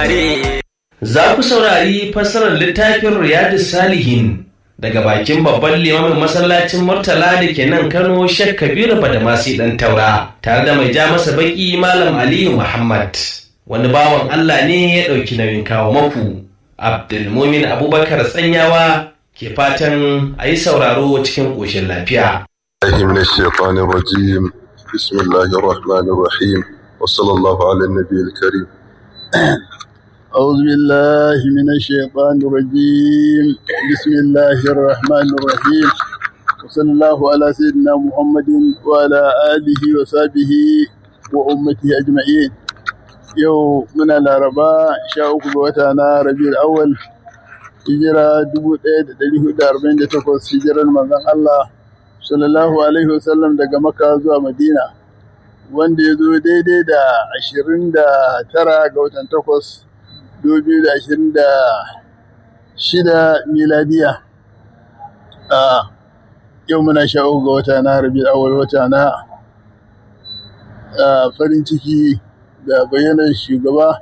tare. Za ku saurari fassarar littafin Riyadu Salihin daga bakin babban limamin masallacin Murtala da ke nan Kano Sheikh Kabiru Badamasi ɗan Taura tare da mai ja masa baki Malam Aliyu Muhammad. Wani bawan Allah ne ya ɗauki nauyin kawo maku. Abdulmumin Abubakar Tsanyawa ke fatan a yi sauraro cikin ƙoshin lafiya. من الشيطان الرجيم بسم الله الرحمن الرحيم وصلى الله على النبي الكريم أعوذ بالله من الشيطان الرجيم بسم الله الرحمن الرحيم وصلى الله على سيدنا محمد وعلى آله وصحبه وأمته أجمعين يوم من العرباء شاء وتانا ربيع الأول hijira 1448 hijirar manzon Allah sallallahu alaihi wasallam daga Makka zuwa Madina wanda ya zo daidai da 29 ga watan 8 2026 miladiya a yau muna sha uku ga wata na rabi awal wata na farin ciki da bayyanar shugaba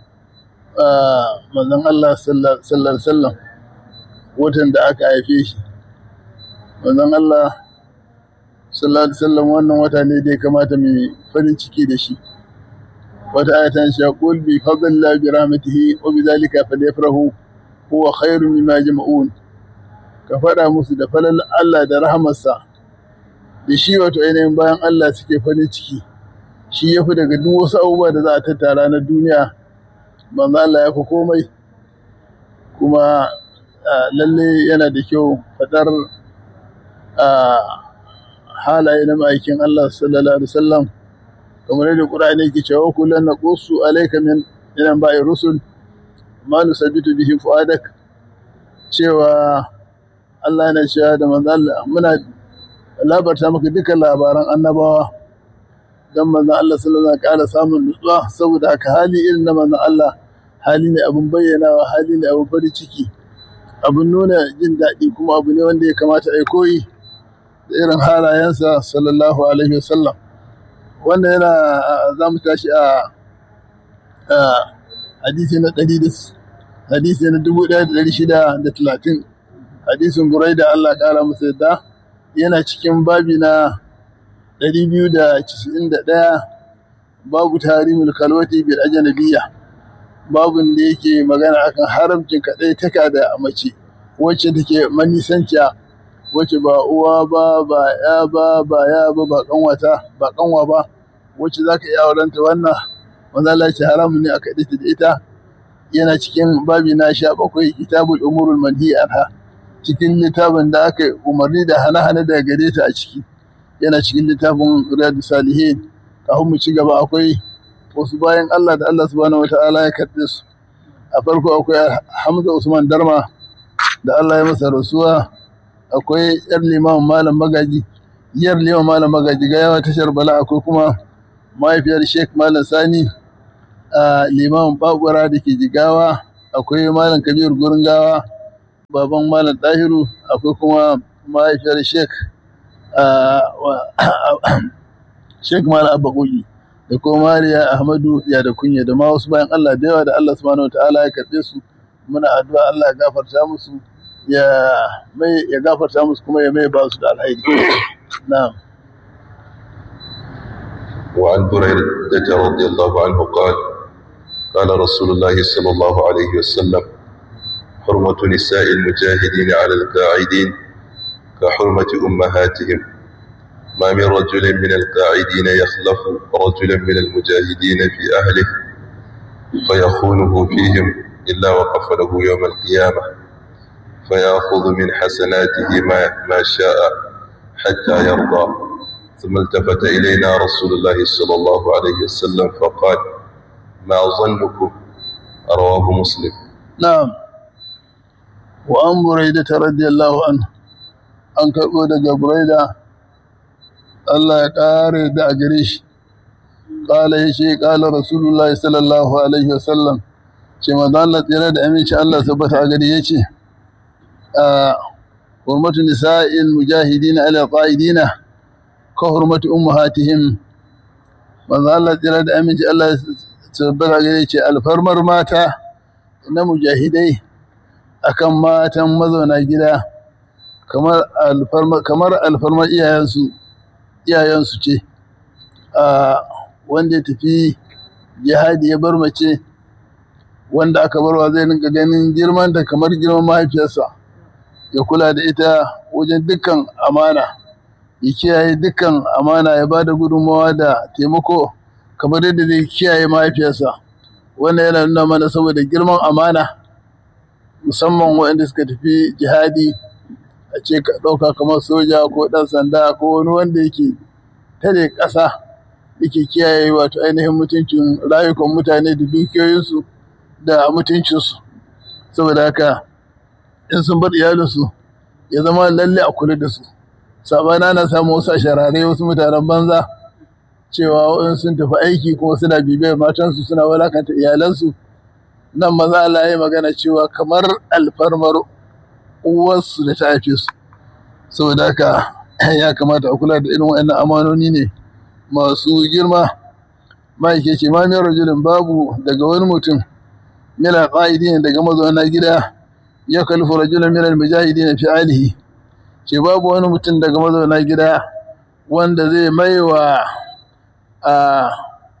manzon Allah sallar sallam watan da aka haife shi manzon Allah sallar sallam wannan wata ne da ya kamata mai farin ciki da shi wata ayatan shi yaqul bi fadlillah bi rahmatihi wa bi zalika falyafrahu huwa khairun mimma jama'un ka faɗa musu da falal Allah da rahamarsa da shi wato ainihin bayan Allah suke farin ciki shi ya fi daga duk wasu abubuwa da za a tattara na duniya manzo Allah ya fi komai kuma lalle yana da kyau faɗar halaye na ma'aikin Allah sallallahu alaihi wasallam kamar yadda Qur'ani yake cewa kullun naqussu alayka min inan ba'i rusul ma nusabitu bihi fuadak cewa Allah yana cewa da manzo Allah muna labarta maka dukkan labaran annabawa dan manzo Allah sallallahu alaihi wasallam samun nutsuwa saboda haka hali irin na manzo Allah hali ne abun bayyanawa hali ne abun farin ciki abun nuna jin daɗi kuma abu ne wanda ya kamata a yi koyi da irin halayensa sallallahu alaihi wasallam wannan yana za mu tashi a hadisi na ɗari da hadisi na dubu ɗaya da ɗari shida da talatin hadisin burai da Allah ƙara masa yadda yana cikin babi na ɗari biyu da casa'in da ɗaya babu tarimul kalwati bil ajnabiyya babun da yake magana akan haramcin kaɗai taka da mace wacce take manisanciya wacce ba uwa ba ba ya ba ba ya ba ba kanwata ba kanwa ba wacce za ka iya aurenta wannan wanda Allah ce haramun ne a kaɗe ta da ita yana cikin babi na sha bakwai kitabul umurul manhi anha cikin littafin da aka umarni da hana-hana daga gare ta a ciki yana cikin littafin riyadu salihin kafin mu ci gaba akwai wasu bayan Allah da Allah subhanahu wata'ala ya karɓe su a farko akwai Hamza Usman Darma da Allah ya masa rasuwa akwai yar limamin malam magaji yar limamin malam magaji ga yawa tashar bala akwai kuma mahaifiyar sheik malam sani a limamin babura da ke jigawa akwai malam kabir gurin gawa baban malam tahiru akwai kuma mahaifiyar sheik sheik malam abba kogi da kuma mariya ahmadu ya da kunya da ma wasu bayan allah da yawa da allah subhanahu wa ta'ala ya karɓe su muna addu'a allah ya gafarta musu ya mai ya gafarta musu kuma ya mai ba su da alhairi na'am وعن بريدة رضي الله عنه قال قال رسول الله صلى الله عليه وسلم حرمة نساء المجاهدين على القاعدين كحرمة أمهاتهم ما من رجل من القاعدين يخلف رجلا من المجاهدين في أهله فيخونه فيهم إلا وقف له يوم القيامة فيأخذ من حسناته ما, ما شاء حتى يرضى ثم التفت إلينا رسول الله صلى الله عليه وسلم فقال ما ظنكم رواه مسلم نعم وأن بريدة رضي الله عنه أن كقول بريدة الله يقاري دا قريش قال يشي قال رسول الله صلى الله عليه وسلم كما ظلت يرد أمين شاء الله ثبت عقري يشي حرمة نساء المجاهدين على القائدين كحرمة أمهاتهم manzo Allah tsira da aminci Allah sabbata gare ce alfarmar mata na mujahidai akan matan mazauna gida kamar alfarmar kamar alfarmar iyayensu iyayensu ce a wanda ya tafi jihadi ya bar mace wanda aka barwa zai rinka ganin girman da kamar girman mahaifiyarsa ya kula da ita wajen dukkan amana ya kiyaye dukkan amana ya ba da gudunmawa da taimako kamar yadda zai kiyaye mahaifiyarsa wannan yana nuna mana saboda girman amana musamman waɗanda suka tafi jihadi a ce ka ɗauka kamar soja ko ɗan sanda ko wani wanda yake tare ƙasa yake kiyaye wato ainihin mutuncin rayukan mutane da dukiyoyinsu da mutuncinsu saboda haka in sun bar iyalinsu ya zama lalle a kula da su sabana na samu wasu asharare wasu mutanen banza cewa in sun tafi aiki kuma suna bibiyar matansu suna walakanta iyalansu nan maza Allah ya magana cewa kamar alfarmar uwarsu da ta haife su saboda haka ya kamata a kula da irin waɗannan amanoni ne masu girma ma'aike ce ma min rajulin babu daga wani mutum mina ƙa'idin daga mazauna gida ya kalfi rajulun minal mujahidin fi alihi ce babu wani mutum daga mazauna gida wanda zai maiwa a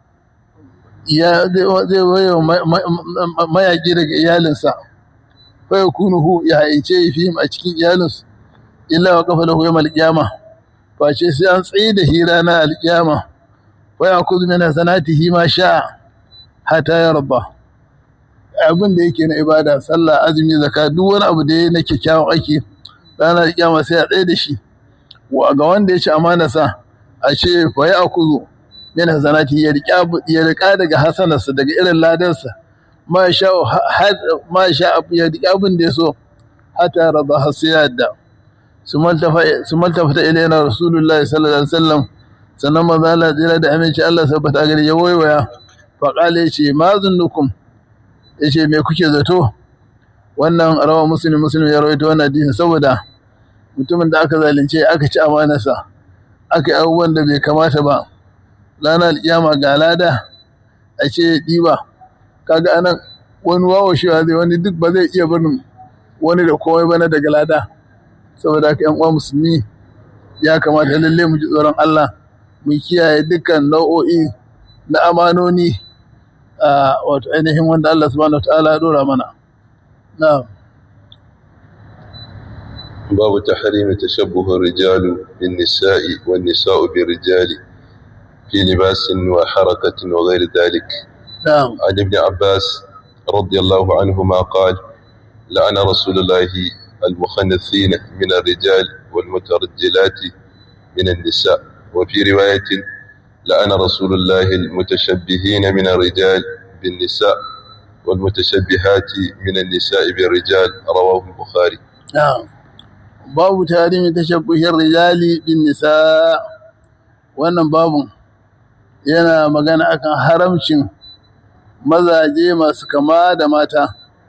ya zai maiwa mayaƙi daga iyalinsa fa yakunuhu ya haice fihim a cikin iyalinsu illa wa kafa lahu yawmal qiyama face sai an tsaye da hira na alƙiyama wa yakuzu min hasanatihi ma sha hatta yarda abin da yake na ibada sallah azumi zakka duk wani abu da yake na kyakkyawan aiki ranar kiyama sai a tsaye da shi wa ga wanda ya ci amanarsa a ce fa ya akuzu min hasanati ya riƙa ya riƙa daga hasanarsa daga irin ladansa ma sha ma sha ya riƙa abin da ya so hatta rada har sai ya yadda su maltafa ta ilaina rasulullahi sallallahu alaihi wasallam sannan maza Allah tsira da aminci Allah sabbata gari ya waiwaya fa qala yace ma zunnukum yace me kuke zato wannan rawa muslim muslim ya rawaito wannan hadisin saboda mutumin da aka zalunce aka ci amanarsa aka yi abubuwan da bai kamata ba ranar alkiyama ga lada a ce ɗiba kaga anan wani wawo shi zai wani duk ba zai iya barin wani da komai ba na daga lada saboda haka yan uwa musulmi ya kamata lalle mu ji tsoron Allah mu kiyaye dukkan nau'o'i na amanoni a wato ainihin wanda Allah subhanahu wa ta'ala ya dora mana na'am باب تحريم تشبه الرجال بالنساء والنساء بالرجال في لباس وحركة وغير ذلك نعم عن ابن عباس رضي الله عنهما قال لعن رسول الله المخنثين من الرجال والمترجلات من النساء وفي رواية لعن رسول الله المتشبهين من الرجال بالنساء والمتشبهات من النساء بالرجال رواه البخاري نعم babu tarihin tashabbuhin rijali bin nisa wannan babun yana magana akan haramcin mazaje masu kama da mata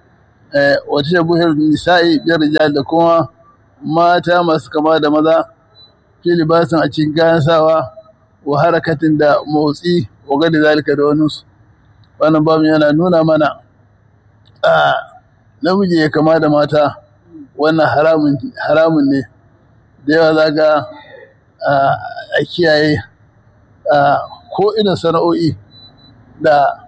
wa tashabbuhin nisa'i bin rijali da kuma mata masu kama da maza fi libasin a cikin kayan sawa wa harakatin da motsi wa gadi zalika da waninsu wannan babun yana nuna mana a namiji ya kama da mata wannan haramun ne da yawa za ga a kiyaye ko ina sana'o'i da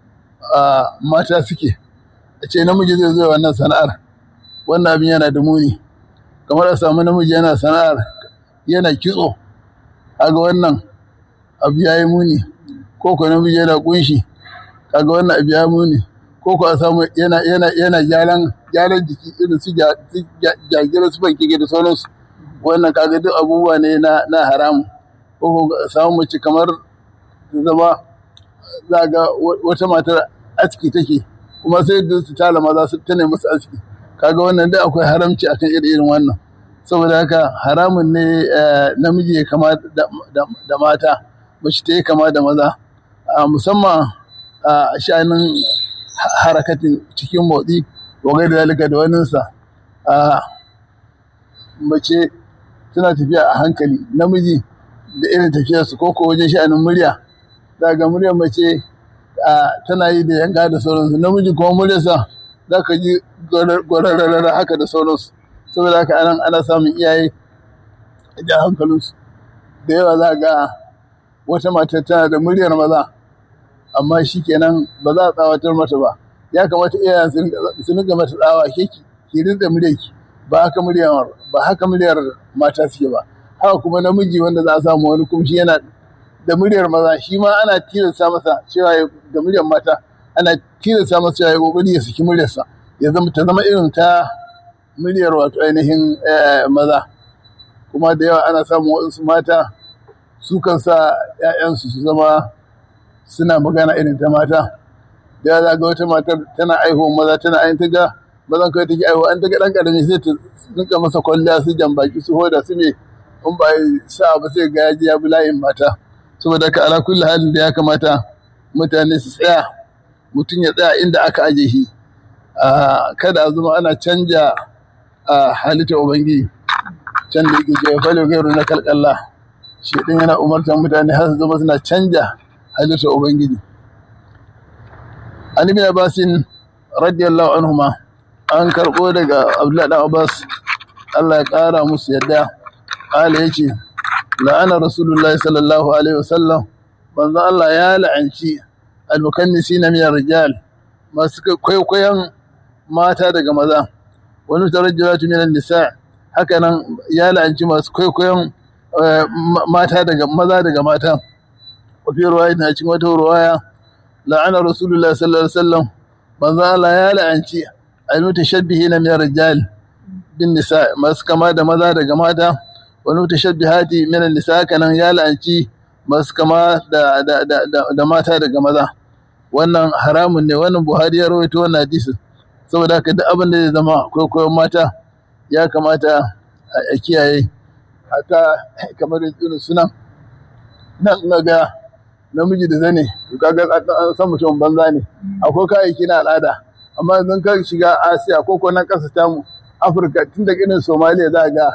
mata suke a ce namiji zai zo wannan sana'ar wannan abin yana da muni kamar a samu namiji yana sana'ar yana kitso kaga wannan abu ya yi muni ko ko namiji yana kunshi kaga wannan abu ya muni ko ko a samu yana yana yana gyaran gyaran jiki irin su jagira su banki da sauransu wannan kaga duk abubuwa ne na na haramu ko ko samu mace kamar zama za ga wata matar aski take kuma sai da su tala maza su tane musu aski kaga wannan duk akwai haramci akan irin irin wannan saboda haka haramun ne namiji ya kama da mata mace ta yi kama da maza musamman a sha'anin harakatin cikin motsi wagai da zalika da waninsa a mace tana tafiya a hankali namiji da irin tafiyarsu ko ko wajen sha'anin murya daga muryar mace tana yi da yanga da sauransu namiji kuma muryarsa za ka ji gwararrara haka da sauransu saboda haka anan ana samun iyaye da hankalinsu da yawa za ga wata mata tana da muryar maza amma shi kenan ba za a tsawatar mata ba ya kamata iyayen su rinka mata tsawa ke ki rinka muryarki ba haka muryar ba haka muryar mata suke ba haka kuma namiji wanda za a samu wani kuma shi yana da muryar maza shi ma ana tilasta masa cewa da muryar mata ana tilasta masa cewa ya kokari ya saki muryarsa ya zama ta zama irin ta muryar wato ainihin maza kuma da yawa ana samun wasu mata su kan sa ‘ya'yansu su zama suna magana irin ta mata da yawa za ga wata matar tana aihuwa maza tana ayin ta ga mazan kawai take aihuwa an ta ga ɗan ƙarami sai ta rinka masa kwalliya su jambaki su hoda su me in ba sa ba sai ga yaji ya bi layin mata saboda ka ala kulli halin da ya kamata mutane su tsaya mutum ya tsaya inda aka aje shi kada a zama ana canja halitta ubangiji can da yake jefa falo gairu na kalkalla shi din yana umartar mutane har su zama suna canja halitta ubangiji an ibn abbasin radiyallahu anhuma an karbo daga abdullahi dan abbas Allah ya kara musu yadda ala yace la'ana rasulullahi sallallahu alaihi wasallam manzo Allah ya la'anci al-mukannisina min rijal masu kwaikwayon mata daga maza wani tarajjulatu min nisa haka nan ya la'anci masu kwaikwayon mata daga maza daga mata wa fi ruwaya na cikin wata ruwaya la'ana rasulullahi sallallahu alaihi wasallam manzo Allah ya la'anci al-mutashabbihina min rijal bin nisa masu kama da maza daga mata wani mutashabbihati min nisa kanan ya la'anci masu kama da, da, da, da, mata daga maza wannan haramun ne wannan buhari ya rawaito wannan hadisi saboda haka duk abin da zai zama kwaikwayon mata ya kamata a kiyaye hata kamar irin sunan nan na ga namiji da zane kaga an san mutum banza ne akwai kayayyaki na al'ada amma yanzu ka shiga asiya ko ko nan kasa tamu afirka tun da irin somaliya za ga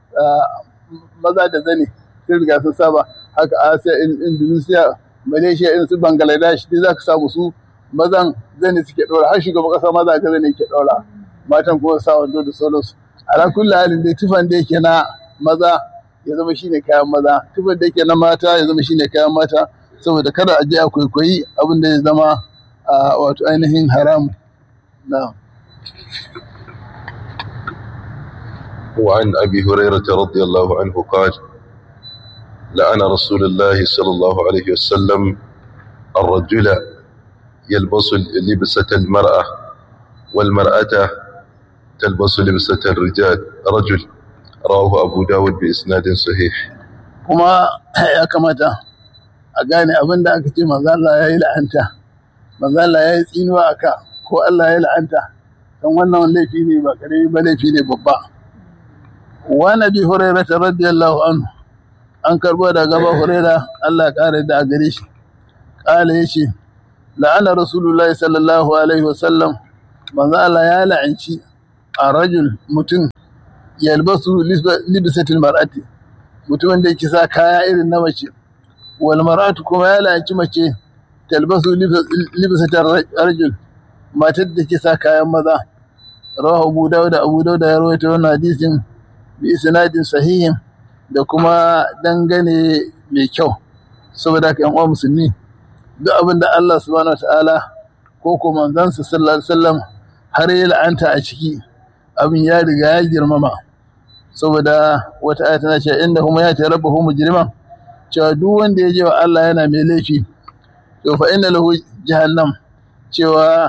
maza da zane sun riga sun saba haka asiya indonesia malaysia in su bangladesh duk za ka samu su mazan zane suke ɗora har shugaban ƙasa maza ga zane ke ɗora matan kuma sa wando da sauransu ala kulli halin dai tufan da yake na maza ya zama shine kayan maza tufan da yake na mata ya zama shine kayan mata saboda kada a je a kwaikwayi abin da ya zama wato ainihin haram na وعن أبي هريرة رضي الله عنه قال لعن رسول الله صلى الله عليه وسلم الرجل يلبس لبسة المرأة والمرأة تلبس لبسة الرجال رجل رواه أبو داود بإسناد صحيح kuma ya kamata a gane abin da aka ce manzo Allah ya yi la'anta manzo Allah ya yi tsinuwa aka ko Allah ya la'anta don wannan laifi ne ba karami ba laifi ne babba wa nabi hurairah radiyallahu anhu an karbo da gaba hurairah Allah ya kare da a gare shi kala yace la'ana rasulullahi sallallahu alaihi wasallam manzo Allah ya la'anci a rajul mutum yalbasu libisatil mar'ati mutumin da yake sa kaya irin na mace wal mar'atu kuma ya la'anci mace talbasu libisatil rajul matar da ke sa kayan maza rawahu abu dawud abu dawud ya rawaito wannan hadisin bi isnadin sahihin da kuma dangane mai kyau saboda haka yan uwa musulmi duk abin da Allah subhanahu wataala ko ko manzansa sallallahu alaihi wasallam har ya la'anta a ciki abin ya riga ya girmama saboda wata aya tana cewa inda kuma ya ce rabbahu mujriman cewa duk wanda ya je wa Allah yana mai laifi to fa inna lahu jahannam cewa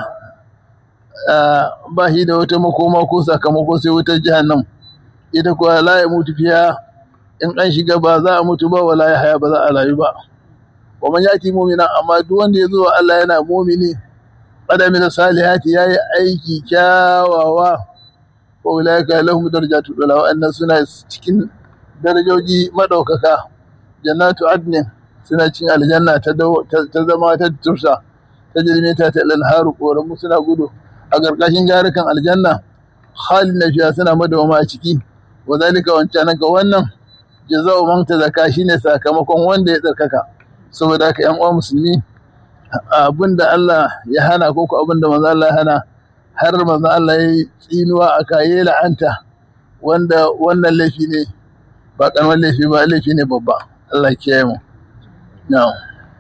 ba shi da wata makoma ko sakamako sai wutar jahannam ita kuwa la ya mutu fiya in an shiga ba za a mutu ba wala ya haya ba za a rayu ba wa man yati mu'mina amma duk wanda ya zo wa Allah yana mu'mini qadami salihati yayi aiki kyawawa wa ulaika lahum darajatu ula wa annas suna cikin darajoji madaukaka jannatu adnin suna cikin aljanna ta ta zama ta tursa ta jirme ta ta lanharu koramu suna gudu a ƙarƙashin jarukan aljanna halin na fiya suna madawama a ciki wa zalika wancan ga wannan jaza'u man tazaka shine sakamakon wanda ya tsarkaka saboda haka yan uwa musulmi abin da Allah ya hana ko ko abin da manzo Allah ya hana har manzo Allah ya yi tsinuwa a kaye la'anta wanda wannan laifi ne ba karamar laifi ba laifi ne babba Allah ya kiyaye mu na'am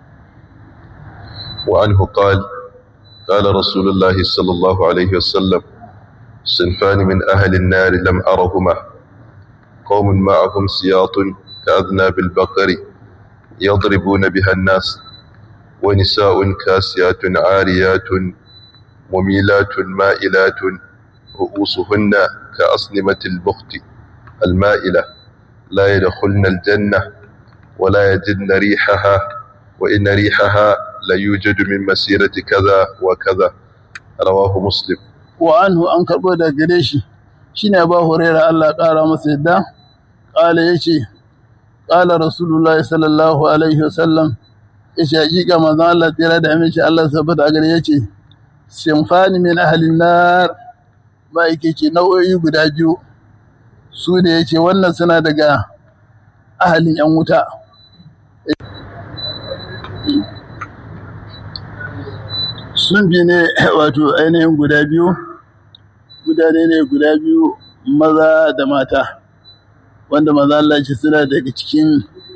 وعنه قال قال رسول الله صلى الله عليه وسلم صنفان من أهل النار لم أرهما قوم معهم سياط كأذناب البقر يضربون بها الناس ونساء كاسيات عاريات مميلات مائلات رؤوسهن كأصنمة البخت المائلة لا يدخلن الجنة ولا يجدن ريحها وإن ريحها لا يوجد من مسيرة كذا وكذا رواه مسلم وعنه an karɓo da gare shi shine ba huraira Allah ƙara masa yadda ƙala yace ƙala rasulullahi sallallahu alaihi wasallam yace hakika manzon Allah tsira da aminci Allah sabbata a gare yace sinfani min ahlin nar ba yake ce nau'o'i guda biyu su da yace wannan suna daga ahalin yan wuta sun bi ne wato ainihin guda biyu mutane ne guda biyu maza da mata wanda maza Allah ce suna daga cikin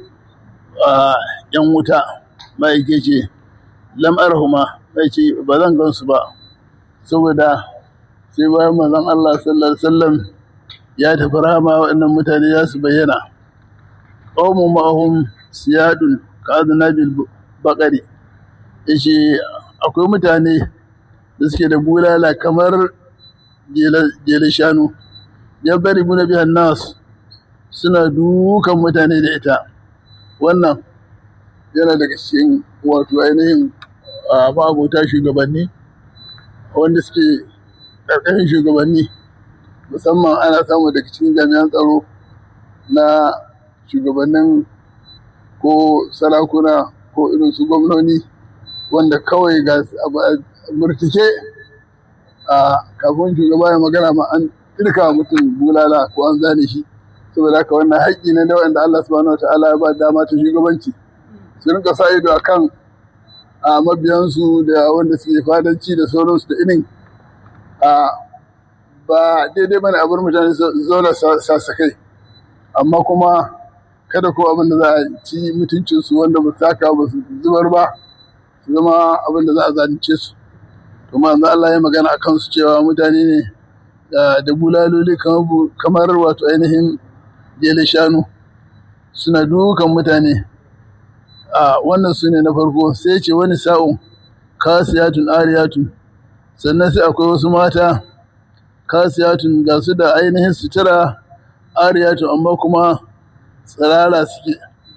yan wuta ma'aike ce lam'arhuma mai ce ba zan gansu ba saboda sai bayan mazan Allah sallallahu alaihi wasallam ya tafi rama waɗannan mutane za su bayyana qaumun ma'ahum siyadun ka'adnabil baqari yace akwai mutane da suke da bulala kamar jela shanu ya bari muna biyan nas suna dukan mutane da ita wannan yana daga cikin wato ainihin ma'abota shugabanni wanda suke ƙarƙashin shugabanni musamman ana samu daga cikin jami'an tsaro na shugabannin ko sarakuna ko irin su gwamnoni wanda kawai ga murtike a kafin shugaba ya magana ma an irka mutum bulala ko an zane shi saboda haka wannan haƙƙi ne da wanda Allah subhanahu wa ta'ala ya ba dama ta shugabanci su rinka sa ido akan a mabiyansu da wanda suke fadanci da sauransu da irin a ba daidai bane abin mutane zauna sasakai amma kuma kada ko abin da za a ci mutuncinsu wanda ba saka ba su zubar ba su zama abin da za a zalunce su to manzo Allah ya magana akan su cewa mutane ne da bulaloli kamar wato ainihin jele shanu suna dukan mutane a wannan su ne na farko sai ce wani sa'un kasiyatun ariyatun sannan sai akwai wasu mata kasiyatun ga su da ainihin sutura ariyatun amma kuma tsirara suke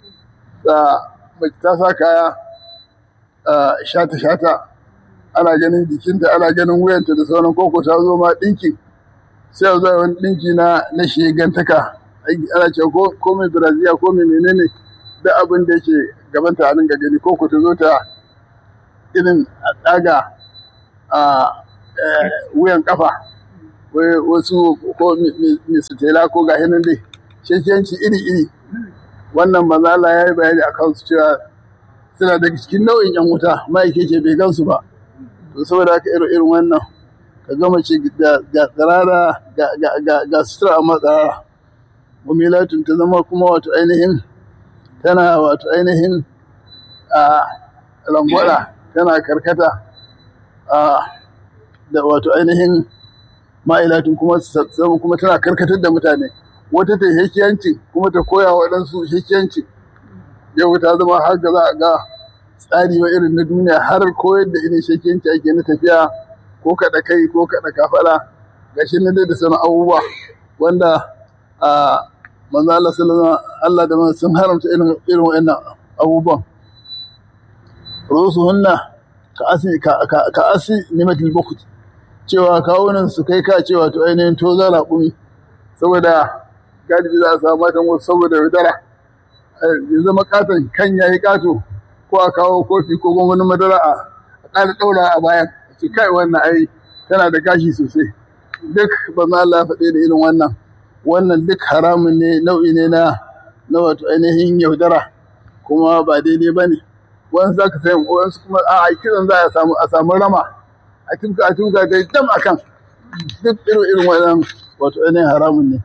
ta sa kaya shata-shata ana ganin jikinta ana ganin wuyanta da sauran koko ta zo ma ɗinki sai a zuwa wani ɗinki na na shegantaka ana ce ko mai brazil ko mai menene da abin da yake gabanta a ga gani koko ta zo ta irin a ɗaga a wuyan kafa wasu ko misitela ko ga hinan dai shekiyanci iri-iri wannan mazala ya yi bayani a kansu cewa suna daga cikin nau'in yan wuta ma'aike ce bai gansu ba to saboda haka irin irin wannan ka gama ce ga tsirara ga sutura amma tsirara mumilatun ta zama kuma wato ainihin tana wato ainihin a lambada tana karkata a da wato ainihin ma'ilatun kuma kuma tana karkatar da mutane wata ta hekiyanci kuma ta koya waɗansu hekiyanci yau ta zama har ga za a ga tsari wa irin na duniya har koyar da irin shekiyanci ake na tafiya ko kaɗa kai ko kaɗa kafaɗa ga shi na da sanar abubuwa wanda a manzo Allah sallallahu Allah da sun haramta irin irin wa'annan abubuwan rusuhunna ka asi ka asi nimatil bukut cewa kawunan su kai ka cewa to ainihin to za raƙumi saboda galibi za a samu matan wasu saboda yaudara ya zama katon kan yayi kato ko a kawo kofi ko gwangwanin madara a ƙara ɗaura a bayan ce kai wannan ai tana da gashi sosai duk ba za Allah faɗe da irin wannan wannan duk haramun ne nau'i ne na na wato ainihin yaudara kuma ba daidai ba ne wani za ka sai wani kuma a kiran za a samu a samu rama a tuka a tuka da dam akan duk irin irin wannan wato ainihin haramun ne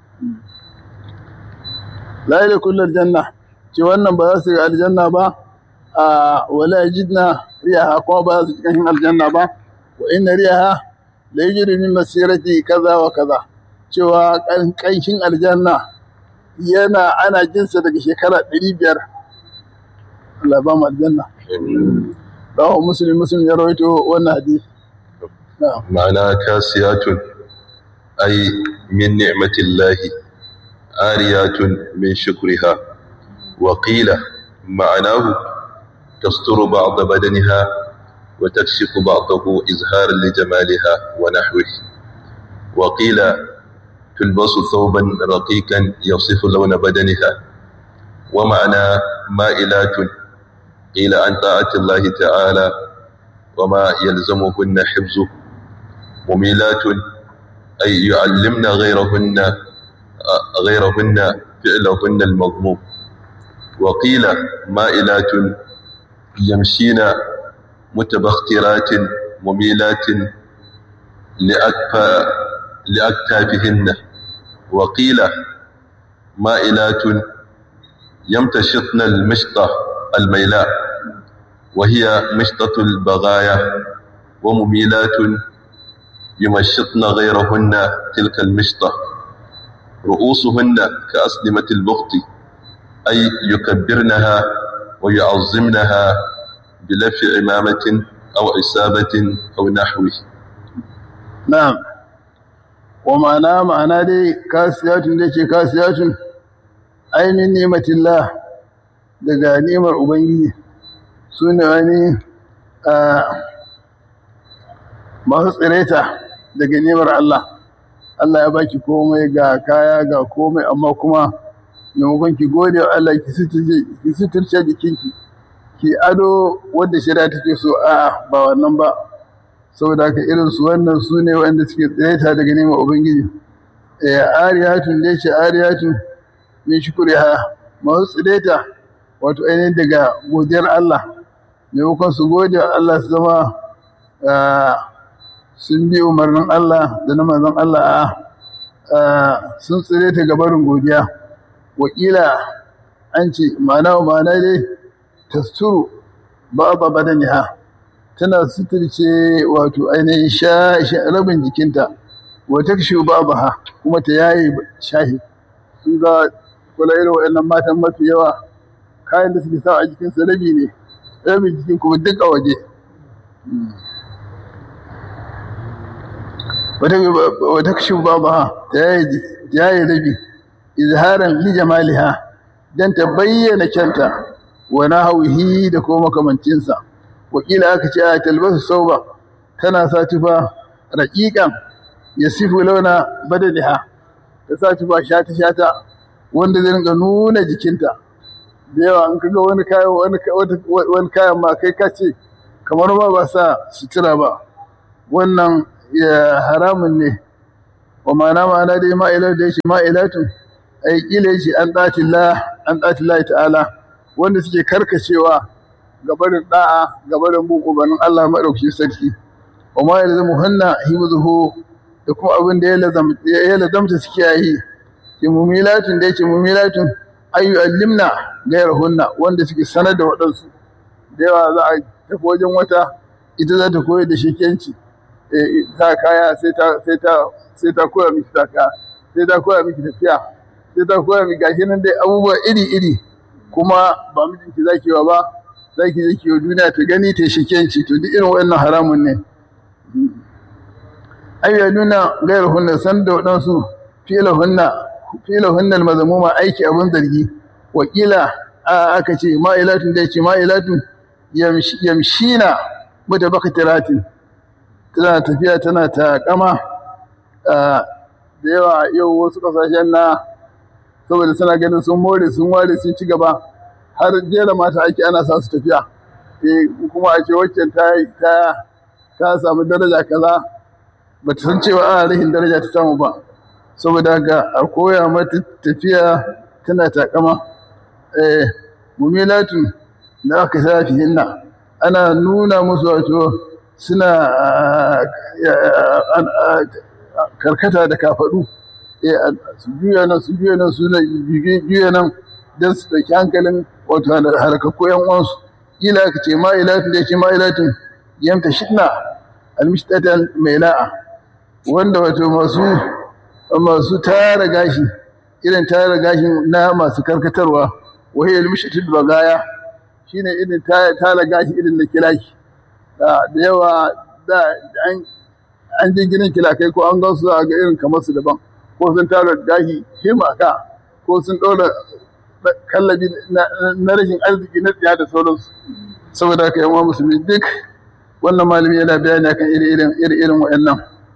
la ila kullal janna ce wannan ba za su ga aljanna ba a wala yajidna riyaha kuma ba za su cikin aljanna ba wa inna riyaha la yajri min masirati kaza wa kaza cewa kanshin aljanna yana ana jinsa daga shekara 500 Allah ba mu aljanna rawahu muslim muslim ya rawaito wannan hadisi معنى كاسيات أي من نعمة الله آريات من شكرها وقيل معناه تستر بعض بدنها وتكشف بعضه إزهارا لجمالها ونحوه وقيل تلبس ثوبا رقيقا يصف لون بدنها ومعنى مائلات قيل عن طاعة الله تعالى وما يلزمهن حفظه مميلات أي يعلمن غيرهن غيرهن فعلهن المضموم وقيل مائلات يمشين متبخترات مميلات لأكفى لأكتافهن وقيل مائلات يمتشطن المشطة الميلاء وهي مشطة البغايا ومميلات يمشطن غيرهن تلك المشطة رؤوسهن كأسلمة البخت أي يكبرنها ويعظمنها بلف عمامة أو عسابة أو نحوه na'am wa ma'ana ma'ana dai kasiyatun da ke kasiyatun ainihin nimatillah daga nimar ubangiji su ne wani masu tsireta daga nimar Allah Allah ya baki komai ga kaya ga komai amma kuma maimakon ki gode wa Allah ki suturce jikinki ki ado wadda shari'a take so a ba wannan ba saboda haka irin su wannan su ne wanda suke tsireta daga neman ubangiji ariyatun da yake ariyatun min shukuriha masu tsireta wato ainihin daga godiyar Allah maimakon su gode wa Allah su zama sun bi umarnin Allah da na manzon Allah a sun tsireta ga barin godiya wakila an ce ma'ana wa ma'ana dai tasturu ba ba badaniha tana suturce wato ainihin rabin jikinta wata kashe babu ha kuma ta yayi shahi sun ga kula irin waɗannan matan mafi yawa kayan da suke sa a jikinsa rabi ne rabin jikin kuma duk a waje wata kashe babu ha ta yayi rabi izharan li jamaliha dan ta bayyana kyanta wa nahwihi da kuma makamancinsa wakila aka ce a talbasu sauba tana sa tufa raƙiƙan ya sifu launa badaniha ta sa tufa shata shata wanda zai ringa nuna jikinta da yawa in kaga wani kayan wani kayan ma kai ka ce kamar ma ba sa sutura ba wannan ya haramun ne wa ma'ana ma'ana dai ma'ilar da yake ma'ilatun ai kila yake an ɗatillah an ɗatillah ta'ala wanda suke karkacewa gabarin da'a gabarin bin umarnin Allah maɗauki sarki wa ma yalza muhanna himzuhu da kuma abin da ya lazamta suke yi ke mumilatun da yake mumilatun ayu allimna gairahunna wanda suke sanar da waɗansu da yawa za a tafi wajen wata ita za ta koyar da shekenci ta kaya sai ta sai ta sai ta koya miki ta kaya sai ta koya miki tafiya sai ta koya miki gashi nan dai abubuwa iri iri kuma ba mijinki zaki wa ba zaki je kiyo duniya ta gani ta shekenci to duk irin wannan haramun ne ai ya nuna gairu hunna san da waɗansu fila hunna fila hunna almazmuma aiki abun zargi wakila aka ce ma'ilatun da yake ma'ilatun yamshina mutabakatiratin tana tafiya tana ta kama da yawa yau wasu kasashen na saboda suna ganin sun more sun ware sun ci gaba har jera mata ake ana sa su tafiya kuma a ce waccan ta ta samu daraja kaza ba ta san cewa ana rahin daraja ta samu ba saboda haka a koya mata tafiya tana takama mumilatun na aka safi hinna ana nuna musu wato suna karkata da kafaɗu su juya nan su juya nan su juya nan don su ɗauki hankalin wato harkakku yan uwansu ila ka ce ma'ilatin da ce ma'ilatin yamta shidna almishtatan mai la'a wanda wato masu masu tara gashi irin tara gashi na masu karkatarwa wahai almishtatul bagaya shine irin tara gashi irin na kilaki da yawa da an je ginin kilakai ko an gan su a ga irin kamar su daban ko sun tara gashi himaka ko sun ɗora kallabi na rashin arziki na tsiya da sauransu saboda haka yawan musulmi duk wannan malami yana bayani akan iri-irin iri-irin waɗannan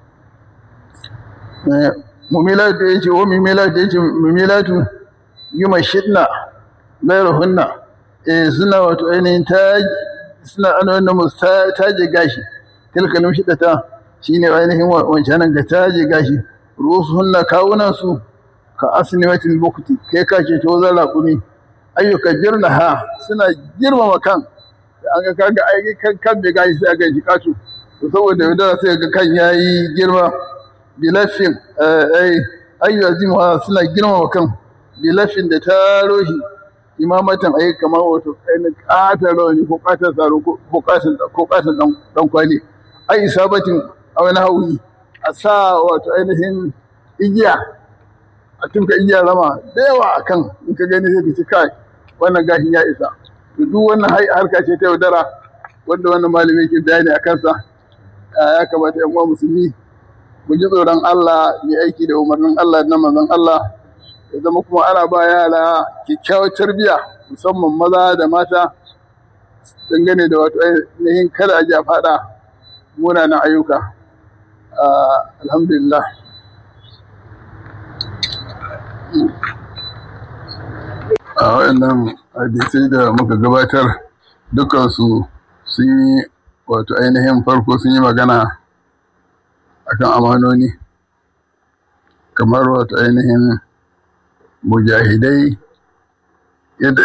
mumilatu da yace wa mumilatu da yace mumilatu yuma shidna gairu hunna eh suna wato ainihin ta suna ana wannan musu taje gashi tilkalin shidata shine ainihin wancanan ga taje gashi rusu hunna kawunan su ka asnimatil bukti kai ka ce to zan raƙumi ayyuka jirna ha suna girmama kan an ga kaga ai kan kan bai gashi sai ga jikatu to saboda yaudara sai ga kan yayi girma bilafin ai ayyu azimu suna girmama kan bilafin da taro shi imamatan ai kamar wato ainihin ƙatar rawani ko ƙatar tsaro ko ƙatar ɗan kwali ai isabatin a wani hauyi a sa wato ainihin igiya a tunka igiya rama da yawa a kan in ka gani sai ka ci kai wannan gashin ya isa duk wannan harka ce ta yaudara wanda wannan malami ke bayani a kansa ya kamata yan uwa musulmi mu ji tsoron Allah mu aiki da umarnin Allah na manzon Allah ya zama kuma ana ba yara kyakkyawar tarbiyya musamman maza da mata dangane da wato ainihin kada a ja faɗa munanan ayyuka alhamdulillah a waɗannan hadisai da muka gabatar dukansu sun yi wato ainihin farko sun yi magana akan amanoni kamar wato ainihin mujahidai yadda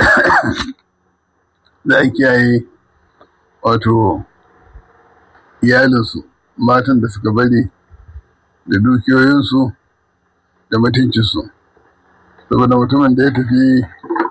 za a kiyaye wato iyalinsu matan da suka bari da dukiyoyinsu da mutuncinsu saboda mutumin da ya tafi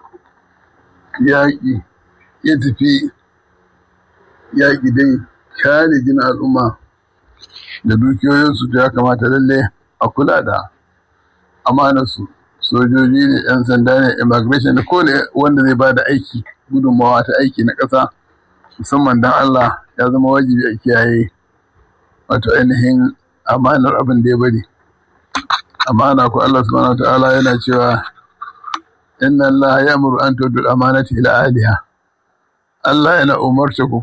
yaƙi ya tafi yaƙi dai kare gina al'umma da dukiyoyinsu da ya kamata lalle a kula da amanarsu sojoji ne yan sanda ne immigration da kowane wanda zai ba da aiki gudunmawa ta aiki na ƙasa musamman don Allah ya zama wajibi a kiyaye wato ainihin amanar abin da ya bari amana ko Allah subhanahu ta'ala yana cewa inna Allah ya amuru an tudu amanati ila ahliha Allah yana umarta ku